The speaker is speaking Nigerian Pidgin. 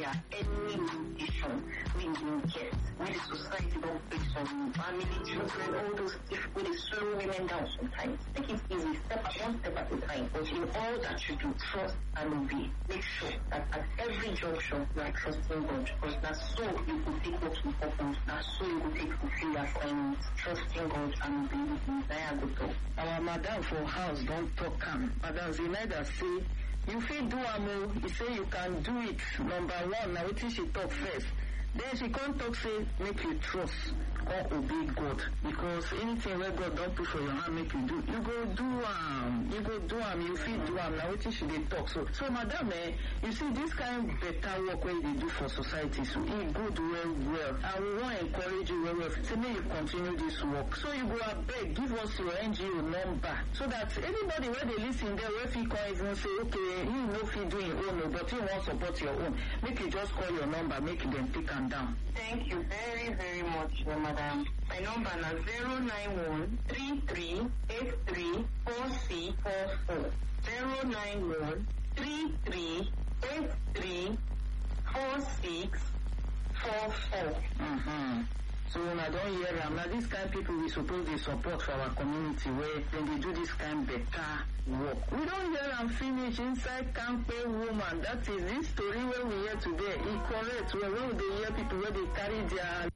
there any limitation wey you get wey the society don place on family children all those things wey dey slow women down sometimes make it easy step one step at a time but in all that you do trust and obey make sure that at every junction you are trusting God because na so you go take work in purpose na so you go take fulfill your assignment trusting God and obeying him na I go talk. our madam for house don talk am madam zinaida say you fit do am o e say you can do it number one na wetin she talk first then she come talk say make you trust come obey god because anything wey god don put for your hand make you do you go do am you go do am you fit do am na wetin she dey talk so so madam eh you see this kind better work wey you dey do for society so e good well well and we wan encourage you well well say make you continue this work so you go abeg give us your ngo number so that anybody wey dey lis ten there wey fit come even say okay you no fit do im own o but you wan support your own make you just call your number make dem take am down. Thank you very, very much, uh, madam. My number na 091 33 83 4644. 091 33 83 4644. Mm-hmm. So una don hear am na dis kind people we suppose dey support for our community wey dem dey do dis kind better work. We don hear am finish inside Kampe woman that is this story wey we hear today e correct well when we dey hear people wey dey carry their